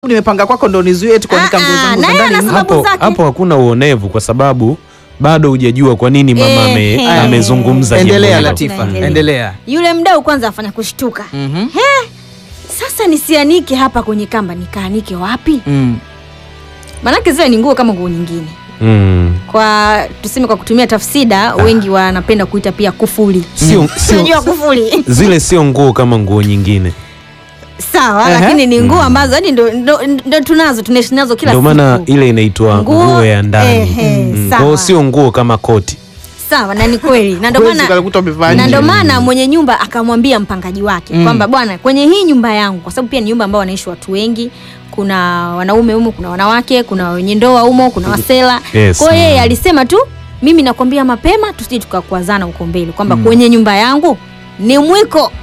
nimepanga kwako ndo nizuie tu kuanika Ah, nguo ah, zangu na za yeye ndani anasema- nje. Sababu hapo, zake. hapo hakuna uonevu kwa sababu bado hujajua kwa nini mama ame, Ehe. amezungumza jambo Endelea hilo. Latifa, Tunaendelea. endelea. Yule mdau kwanza afanya kushtuka. Mhm. Sasa nisianike hapa kwenye kamba, nikaanike wapi? Mm. Maanake zile ni nguo kama nguo nyingine. Mm. Kwa tuseme, kwa kutumia tafsida, wengi wanapenda kuita pia kufuli. Sio, sio, Unajua kufuli zile sio nguo kama nguo nyingine, sawa, Ehe. lakini ni nguo ambazo yani ndo, ndo, ndo tunazo tunaishi nazo kila ndio siku. maana ile inaitwa Nguo, nguo ya ndani. ehe, Mm, sawa. Kwa hiyo sio nguo kama koti. Sawa, na ni kweli, na ndio Huwezi maana ukakuta umevaa na nje. ndio maana mwenye nyumba akamwambia mpangaji wake Mm. kwamba bwana, kwenye hii nyumba yangu, kwa sababu pia ni nyumba ambao wanaishi watu wengi, kuna wanaume humo, kuna wanawake, kuna wenye ndoa humo, kuna wasela. Yes. Kwa hiyo yeye Mm. alisema tu, mimi nakwambia mapema, tusije tukakwazana huko mbele kwamba kwenye nyumba yangu ni mwiko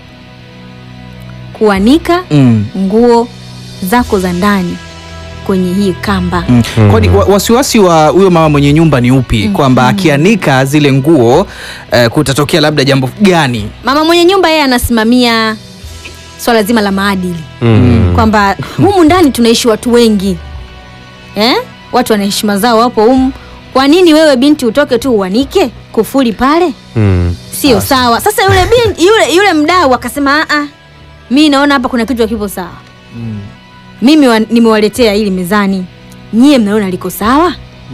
kuanika Mm. nguo zako za ndani kwenye hii kamba. Mm. Kwani wa- wasiwasi wa huyo mama mwenye nyumba ni upi? Kwamba akianika zile nguo eh, kutatokea labda jambo gani? Mama mwenye nyumba yeye anasimamia swala zima la maadili Mm. kwamba humu ndani tunaishi watu wengi eh? watu wana heshima zao wapo humu. Kwa nini wewe binti utoke tu uanike kufuli pale? Mm. Sio sawa. Sasa yule binti, yule, yule mdau akasema a mi naona hapa kuna kitu hakipo sawa. Mimi wa, nimewaletea hili mezani, nyie mnaona liko sawa?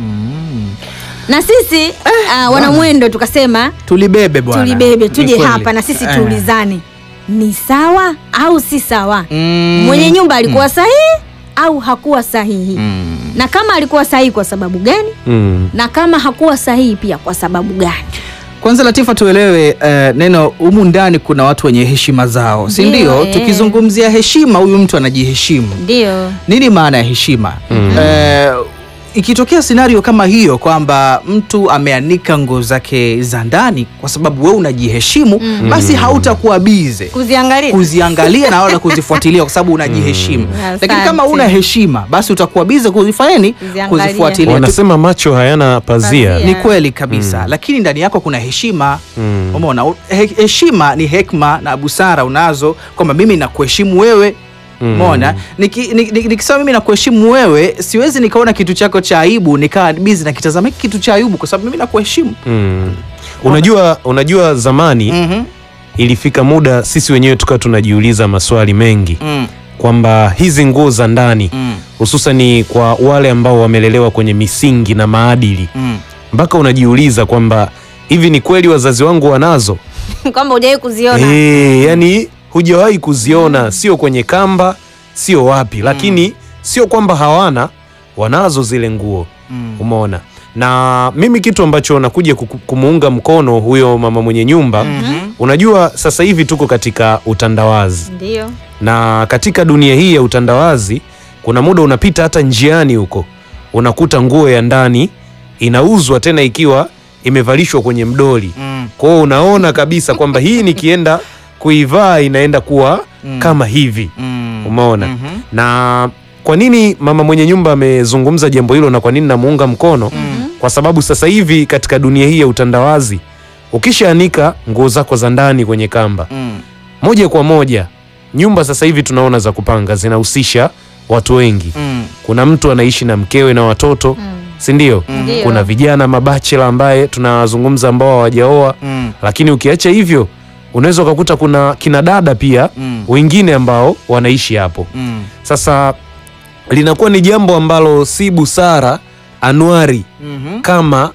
Na sisi ah, wanamwendo tukasema Tulibebe bwana. tulibebe Ni tuje kweli. hapa na sisi Eh. tuulizane ni sawa au si sawa Mm. mwenye nyumba alikuwa sahihi au hakuwa sahihi Mm. na kama alikuwa sahihi kwa sababu gani Mm. na kama hakuwa sahihi pia kwa sababu gani Kwanza Latifa, tuelewe eh, neno humu ndani kuna watu wenye heshima zao, si Ndio, ndio? eh. Tukizungumzia heshima, huyu mtu anajiheshimu. ndio Nini maana ya heshima? Eh, ikitokea scenario kama hiyo kwamba mtu ameanika nguo zake za ndani kwa sababu wewe unajiheshimu, basi hautakuwa bize kuziangalia kuziangalia na wala kuzifuatilia kwa sababu unajiheshimu. Asante. Lakini kama una heshima, basi utakuwa bize kuzifanya nini? Kuziangalia. Kuzifuatilia. Tu- Wanasema macho hayana pazia. Pazia. Ni kweli kabisa, lakini ndani yako kuna heshima. Mm. Umeona, he- heshima ni hekma na busara unazo, kwamba mimi nakuheshimu wewe Mm. Umeona, Niki- ni- ni- nikisema mimi nakuheshimu wewe, siwezi nikaona kitu chako cha aibu nikawa bizi na kitazama hiki kitu cha aibu, kwa sababu mimi nakuheshimu. Mm. Unajua, unajua zamani Mhm. ilifika muda sisi wenyewe tukawa tunajiuliza maswali mengi Mm. kwamba hizi nguo za ndani Mm. hususani kwa wale ambao wamelelewa kwenye misingi na maadili, Mm. mpaka unajiuliza kwamba hivi ni kweli wazazi wangu wanazo? kwamba hujawahi kuziona Eh, yani hujawahi kuziona, sio kwenye kamba, sio wapi, lakini sio kwamba hawana, wanazo zile nguo. Mm. Umeona? Na mimi kitu ambacho nakuja kuku- kumuunga mkono huyo mama mwenye nyumba, unajua sasa hivi tuko katika utandawazi ndio na katika dunia hii ya utandawazi kuna muda unapita hata njiani huko unakuta nguo ya ndani inauzwa tena ikiwa imevalishwa kwenye mdoli. Mm. Kwa hiyo unaona kabisa kwamba hii nikienda kuivaa inaenda kuwa kama hivi. Mm. Umeona? Mhm. Na kwa nini mama mwenye nyumba amezungumza jambo hilo na kwa nini namuunga mkono? Kwa sababu sasa hivi katika dunia hii ya utandawazi ukishaanika nguo zako za ndani kwenye kamba Mm. moja kwa moja nyumba sasa hivi tunaona za kupanga zinahusisha watu wengi. Mm. Kuna mtu anaishi na mkewe na watoto, si ndio? Ndio. Kuna vijana mabachela ambaye tunawazungumza ambao hawajaoa, Mm. lakini ukiacha hivyo unaweza ukakuta kuna kina dada pia Mm. wengine ambao wanaishi hapo. Mm. Sasa linakuwa ni jambo ambalo si busara Anuari Mhm. kama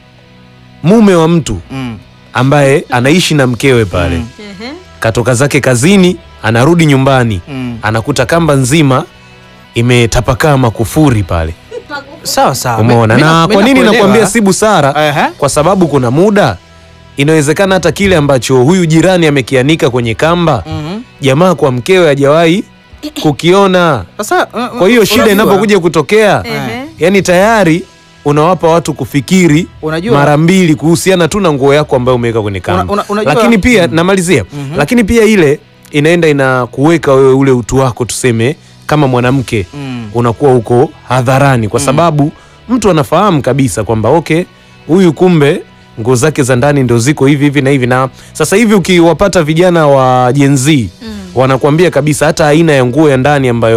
mume wa mtu Mm. ambaye anaishi na mkewe pale Mm. Ehe. katoka zake kazini, anarudi nyumbani Mm. anakuta kamba nzima imetapakaa makufuri pale, Sawa sawa. umeona. Mi- mi Na mi kwa nini nakuelewa. nakwambia si busara? Ehe. Kwa sababu kuna muda inawezekana hata kile ambacho huyu jirani amekianika kwenye kamba, Mhm. jamaa kwa mkewe hajawahi kukiona. Sasa uh, Kwa hiyo shida unajua- inapokuja kutokea, Ehe. yani tayari unawapa watu kufikiri Unajua- mara mbili kuhusiana tu na nguo yako ambayo umeweka kwenye kamba. Una- una- unajua- Lakini pia namalizia, lakini pia ile inaenda inakuweka wewe ule utu wako tuseme kama mwanamke Mm. unakuwa uko hadharani kwa sababu mtu anafahamu kabisa kwamba okay, huyu kumbe nguo zake za ndani ndio ziko hivi hivi na hivi. Na sasa hivi ukiwapata vijana wa Gen Z wanakuambia kabisa hata aina ya nguo ya ndani ambayo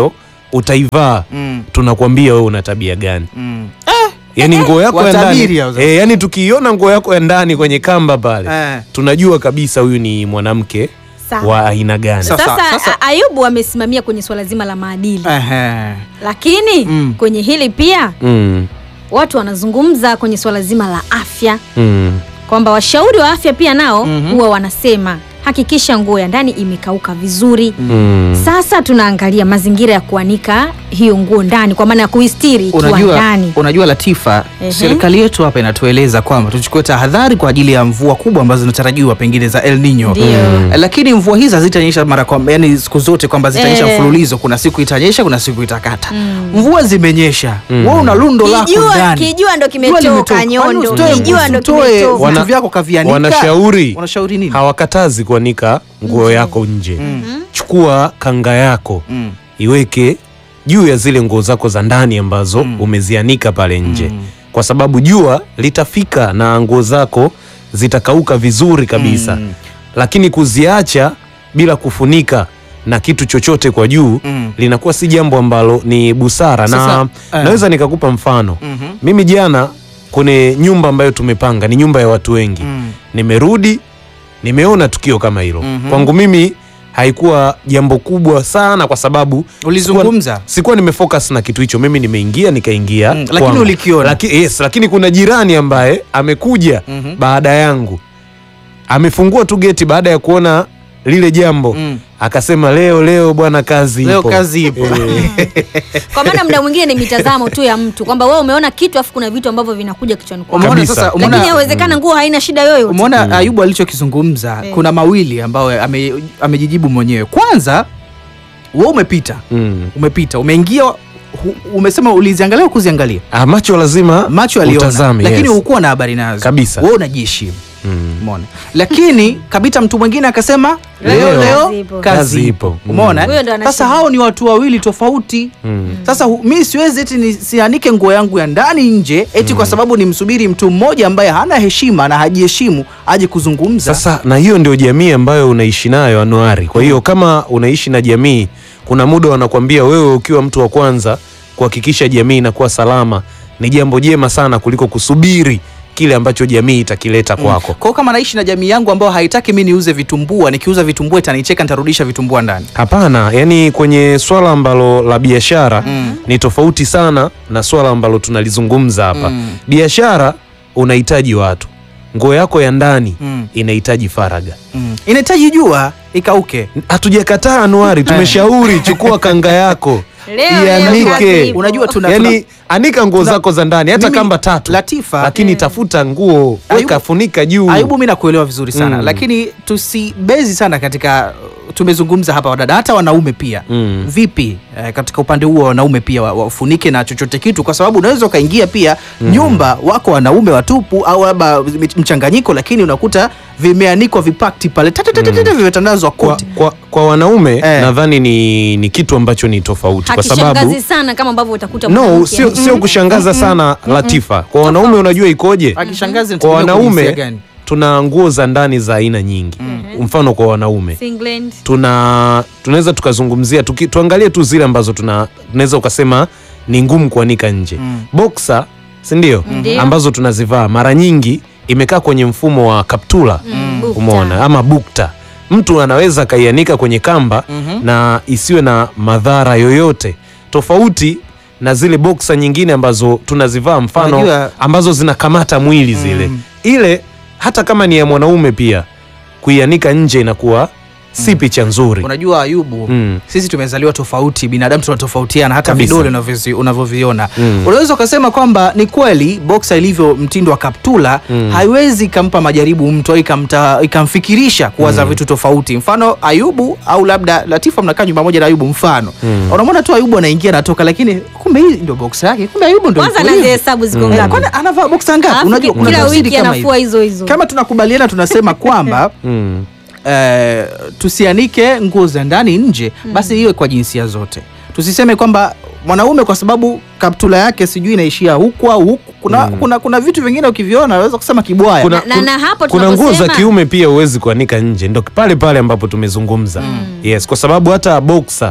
utaivaa Mm. tunakwambia wewe una tabia gani Mm. yani nguo yako ya ndani watabiri hao sasa. eh, yani tukiiona nguo yako ya ndani kwenye kamba pale Eh. tunajua kabisa huyu ni mwanamke Sawa. wa aina gani Sasa- Sasa, sasa- A- Ayubu amesimamia kwenye swala zima la maadili, Ehe. lakini Mm. kwenye hili pia mm, watu wanazungumza kwenye swala zima la afya mm. kwamba washauri wa afya pia nao Mhm. huwa wanasema hakikisha nguo ya ndani imekauka vizuri. Mm. Sasa tunaangalia mazingira ya kuanika hiyo nguo ndani, kwa maana ya kuistiri ikiwa Unajua, ndani. unajua Latifa, Ehe. serikali yetu hapa inatueleza kwamba tuchukue tahadhari kwa ajili ya mvua kubwa ambazo zinatarajiwa pengine za El Nino. Ndio. Eh, Lakini mvua hizi hazitanyesha mara kwa yani siku zote kwamba zitanyesha Eh. mfululizo. Kuna siku itanyesha, kuna siku itakata. Mm. Mvua zimenyesha, Mm. wewe una lundo lako Kijua, ndani. kijua ndo Jua kimetoka limetoka. Kwani nyondo, usitoe- kijua ndo usitoe kimetoka. Wana- vitu vyako kavianika. wanashauri Unashauri nini? hawakatazi kuanika nguo yako nje chukua kanga yako Mm. iweke juu ya zile nguo zako za ndani ambazo Mm. umezianika pale nje Mm. kwa sababu jua litafika na nguo zako zitakauka vizuri kabisa Mm. lakini kuziacha bila kufunika na kitu chochote kwa juu Mm. linakuwa si jambo ambalo ni busara na Sasa, eh. naweza nikakupa mfano Mhm. mimi jana kwenye nyumba ambayo tumepanga ni nyumba ya watu wengi Mm. nimerudi nimeona tukio kama hilo Mhm. kwangu mimi haikuwa jambo kubwa sana kwa sababu Ulizungumza? sikuwa, sikuwa nimefocus na kitu hicho mimi nimeingia nikaingia Mm, lakini kwangu. ulikiona. Laki, yes, lakini kuna jirani ambaye amekuja Mhm. baada yangu amefungua tu geti baada ya kuona lile jambo Mm. akasema leo leo bwana kazi Leo ipo. kazi ipo. Eh, Kwa maana muda mwingine ni mitazamo tu ya mtu kwamba wewe umeona kitu afu kuna vitu ambavyo vinakuja kichwani kwako, Umeona Kabisa. sasa, lakini umeona yawezekana nguo haina shida yoyote. Umeona Ayubu alichokizungumza, Eh. kuna mawili ambayo ame, amejijibu mwenyewe. Kwanza wewe umepita, mm. umepita, umeingia, hu- umesema uliziangalia au kuziangalia? Ah, macho lazima Macho aliona, utazame, lakini yes. hukuwa na habari nazo Kabisa. Wewe unajiheshimu, Mm. umeona. Lakini kabita mtu mwingine akasema leo Leo. leo Kazi ipo. kazi Kazi ipo, ipo. umeona. Huyo ndo eh? Sasa anashinda. hao ni watu wawili tofauti. Mm. Sasa hu- mi siwezi eti nisianike nguo yangu ya ndani nje eti kwa sababu nimsubiri mtu mmoja ambaye hana heshima na hajiheshimu aje kuzungumza. Sasa na hiyo ndio jamii ambayo unaishi nayo Anuari. Kwa hiyo kama unaishi na jamii, kuna muda wanakwambia wewe ukiwa mtu wa kwanza kuhakikisha jamii inakuwa salama, ni jambo jema sana kuliko kusubiri kile ambacho jamii itakileta kwako. Kwa hiyo kama naishi na jamii yangu ambayo haitaki mi niuze vitumbua, nikiuza vitumbua itanicheka, nitarudisha vitumbua ndani. Hapana, yani kwenye swala ambalo la biashara Mm. ni tofauti sana na swala ambalo tunalizungumza hapa. Mm. Biashara unahitaji watu, nguo yako ya ndani Mm. inahitaji faraga. Mm. Inahitaji jua ikauke. Hatujakataa Anuari, tumeshauri chukua kanga yako Leo, leo kazi ianike. ipo. Unajua tuna, yani tuna, anika nguo tuna- zako za ndani hata Mimi, kamba tatu Latifa, lakini tafuta nguo weka Ayubu- funika juu Ayubu, mi nakuelewa vizuri sana Mm. lakini tusibezi sana katika tumezungumza hapa wadada, hata wanaume pia Mm. vipi eh, katika upande huo wa wanaume pia wa- wafunike na chochote kitu, kwa sababu unaweza ukaingia pia nyumba wako wanaume watupu au labda mchanganyiko, lakini unakuta vimeanikwa vipakti pale tatatatata vimetandazwa kwa, kote. kwa, kwa wanaume Eh. nadhani ni, ni kitu ambacho ni tofauti kwa sababu Hakishangazi sana kama ambavyo utakuta no mwanamke. sio, sio kushangaza sana Latifa kwa wanaume unajua ikoje Akishangazi kwa inategemea kwa jinsia wanaume gani. tuna nguo za ndani za aina nyingi mfano kwa wanaume Singlet. tuna tunaweza tukazungumzia tuki, tuangalie tu zile ambazo tuna tunaweza ukasema ni ngumu kuanika nje Mm. boxer si ndio Ndio. ambazo tunazivaa mara nyingi imekaa kwenye mfumo wa kaptula Mm, bukta. umeona ama bukta mtu anaweza akaianika kwenye kamba Mhm. na isiwe na madhara yoyote tofauti na zile boksa nyingine ambazo tunazivaa mfano Unajua- ambazo zinakamata mwili zile Mm. ile hata kama ni ya mwanaume pia kuianika nje inakuwa si picha nzuri Unajua Ayubu, Mm. sisi tumezaliwa tofauti, binadamu tunatofautiana, hata Kabisa. vidole unavyozi- unavyoviona. Mm. Unaweza ukasema kwamba ni kweli boksa ilivyo mtindo wa kaptula Mm. haiwezi ikampa majaribu mtu au ikamta- ikamfikirisha kuwaza vitu tofauti. Mfano Ayubu au labda Latifa, mnakaa nyumba moja na Ayubu, mfano Mm. unamwona tu Ayubu anaingia anatoka, lakini kumbe hii ndio boksa yake, kumbe Ayubu ndio Kwanza yuko hivi. nazihesabu ziko Mm. Eh, ngapi? kwani anavaa boksa ngapi? Alafu Unajua kila kuna siri wiki kama anafua hivi. hizo hizo. Kama tunakubaliana tunasema kwamba Mm. eh, tusianike nguo za ndani nje, basi iwe kwa jinsia zote. Tusiseme kwamba mwanaume kwa sababu kaptula yake sijui inaishia huku au huku. Kuna, Mm. kuna, kuna vitu vingine ukiviona unaweza kusema kibwaya. Kuna- Na- na- na hapo kuna nguo za tunaposema- kiume pia huwezi kuanika nje ndo pale pale ambapo tumezungumza yes kwa sababu hata boxer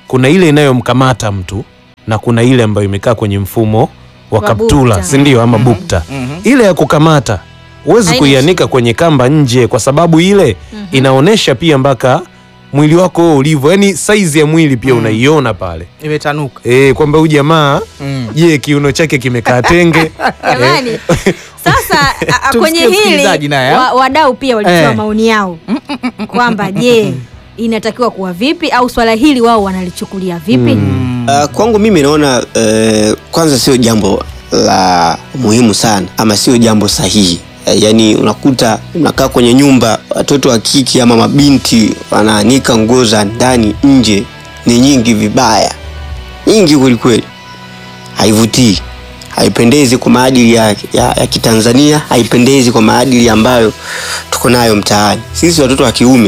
kuna ile inayomkamata mtu na kuna ile ambayo imekaa kwenye mfumo wa Wa kaptula, bukta. si ndio? Ama bukta. Ile ya kukamata huwezi Haina kuianika kwenye kamba nje, kwa sababu ile inaonyesha pia mpaka mwili wako wewe ulivyo, yani saizi ya mwili pia unaiona pale Imetanuka. e, kwamba huyu jamaa Mm. je, kiuno chake kimekaa tenge Jamani, sasa a- a- kwenye Tumsikie msikilizaji hili naye, wa- wadau pia walitoa Eh. maoni yao kwamba je, inatakiwa kuwa vipi au swala hili wao wanalichukulia vipi? Uh, kwangu mimi naona uh, kwanza sio jambo la muhimu sana ama sio jambo sahihi. Uh, yaani unakuta unakaa kwenye nyumba, watoto wa kike ama mabinti wanaanika nguo za ndani nje, ni nyingi vibaya, nyingi kwelikweli, haivutii, haipendezi kwa maadili ya, ya, ya Kitanzania, haipendezi kwa maadili ambayo tuko nayo mtaani. Sisi watoto wa kiume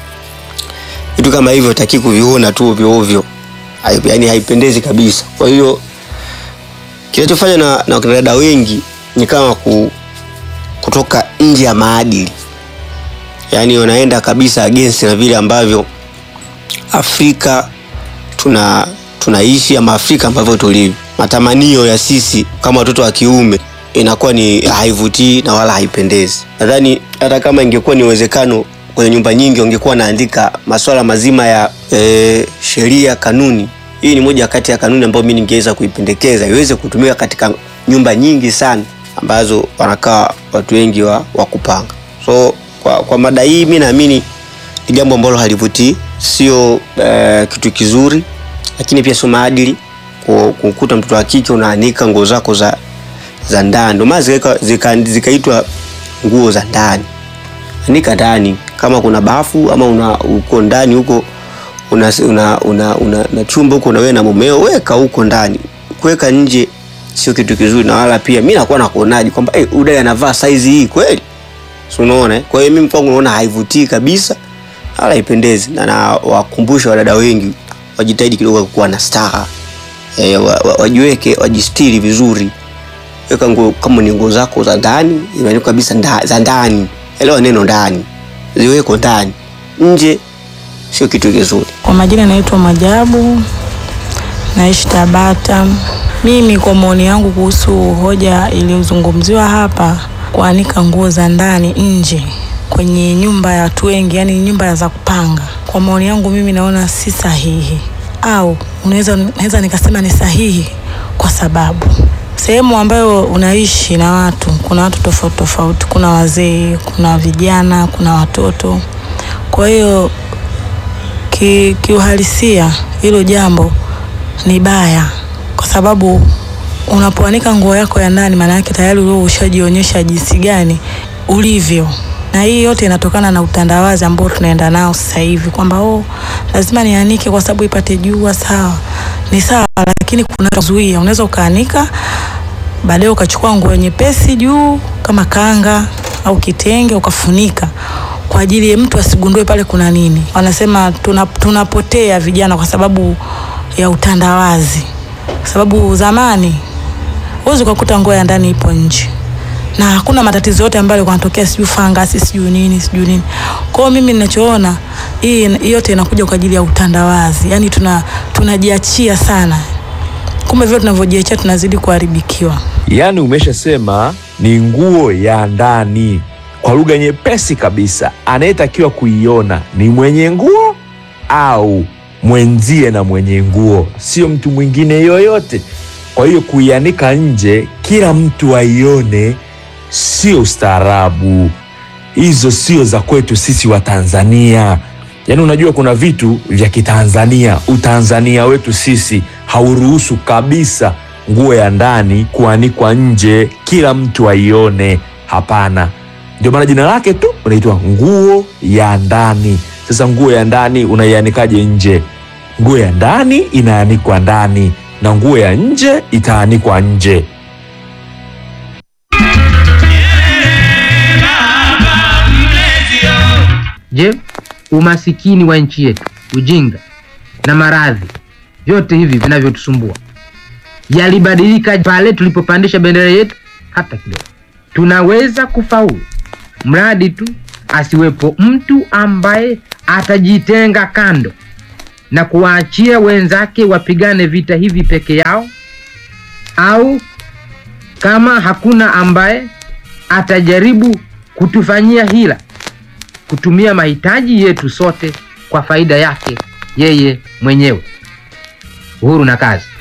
vitu kama hivyo hataki kuviona tu ovyo ovyo, Hai- yaani haipendezi kabisa. Kwa hiyo kinachofanya na, na wakina dada wengi ni kama ku, kutoka nje ya maadili, yaani wanaenda kabisa against na vile ambavyo Afrika tuna tunaishi ama Afrika ambavyo tulivyo. Matamanio ya sisi kama watoto wa kiume inakuwa ni haivutii na wala haipendezi. Nadhani hata kama ingekuwa ni uwezekano kwenye nyumba nyingi wangekuwa naandika masuala mazima ya e, sheria, kanuni. Hii ni moja kati ya kanuni ambayo mimi ningeweza kuipendekeza iweze kutumika katika nyumba nyingi sana ambazo wanakaa watu wengi wa, wa kupanga. So kwa, kwa mada hii mi naamini ni jambo ambalo halivutii, sio eh, kitu kizuri, lakini pia sio maadili ku- kukuta mtoto wa kike unaanika nguo zako za za ndani. Ndio maana zikaitwa zika, zikaitwa nguo za ndani. Anika ndani, kama kuna bafu ama una uko ndani huko una, una, una, una, na chumba huko na wewe na mumeo, weka huko ndani. Kuweka nje sio kitu kizuri, na wala pia mimi nakuwa nakuonaje kwamba eh, hey, udai anavaa saizi hii kweli, si unaona? eh? Kwa hiyo mimi kwangu naona haivutii kabisa wala haipendezi, na nawakumbusha wadada wengi wajitahidi kidogo kuwa na staha e, wa, wa, wajiweke wajistiri vizuri. Weka nguo kama ni nguo zako za ndani imeandikwa kabisa nda, za ndani, elewa neno ndani, ziweko ndani, nje sio kitu kizuri. Kwa majina naitwa Majabu, naishi Tabata. Mimi kwa maoni yangu kuhusu hoja iliyozungumziwa hapa, kuanika nguo za ndani nje kwenye nyumba ya watu wengi, yani nyumba za kupanga, kwa maoni yangu mimi naona si sahihi, au unaweza naweza nikasema ni sahihi kwa sababu sehemu ambayo unaishi na watu, kuna watu tofauti tofauti, kuna wazee, kuna vijana, kuna watoto. Kwa hiyo ki, kiuhalisia hilo jambo ni baya, kwa sababu unapoanika nguo yako ya ndani, maana yake tayari wewe ushajionyesha jinsi gani ulivyo, na hii yote inatokana na utandawazi ambao tunaenda nao sasa hivi, kwamba oh, lazima nianike kwa sababu ipate jua. Sawa, ni sawa, lakini kuna zuia, unaweza ukaanika baadaye ukachukua nguo nyepesi juu kama kanga au kitenge ukafunika kwa ajili ya mtu asigundue pale kuna nini. Wanasema tuna, tunapotea vijana kwa sababu ya utandawazi, kwa sababu zamani huwezi ukakuta nguo ya ndani ipo nje na hakuna matatizo yote ambayo yalikuwa yanatokea, sijui fangasi, sijui nini, sijui nini. Kwa hiyo mimi ninachoona hii hii yote inakuja kwa ajili ya utandawazi, yaani tuna tunajiachia sana, kumbe vile tunavyojiachia tunazidi kuharibikiwa. Yaani umeshasema ni nguo ya ndani. Kwa lugha nyepesi kabisa, anayetakiwa kuiona ni mwenye nguo au mwenzie na mwenye nguo, sio mtu mwingine yoyote. Kwa hiyo kuianika nje kila mtu aione, sio ustaarabu. Hizo sio za kwetu sisi wa Tanzania. Yaani unajua kuna vitu vya Kitanzania, utanzania wetu sisi hauruhusu kabisa nguo ya ndani kuanikwa nje kila mtu aione. Hapana, ndio maana jina lake tu unaitwa nguo ya ndani. Sasa nguo ya ndani unaianikaje nje? Nguo ya ndani inaanikwa ndani na nguo ya nje itaanikwa nje. Je, umasikini wa nchi yetu, ujinga na maradhi, vyote hivi vinavyotusumbua yalibadilika pale tulipopandisha bendera yetu? Hata kidogo. Tunaweza kufaulu mradi tu asiwepo mtu ambaye atajitenga kando na kuwaachia wenzake wapigane vita hivi peke yao, au kama hakuna ambaye atajaribu kutufanyia hila, kutumia mahitaji yetu sote kwa faida yake yeye mwenyewe. Uhuru na kazi.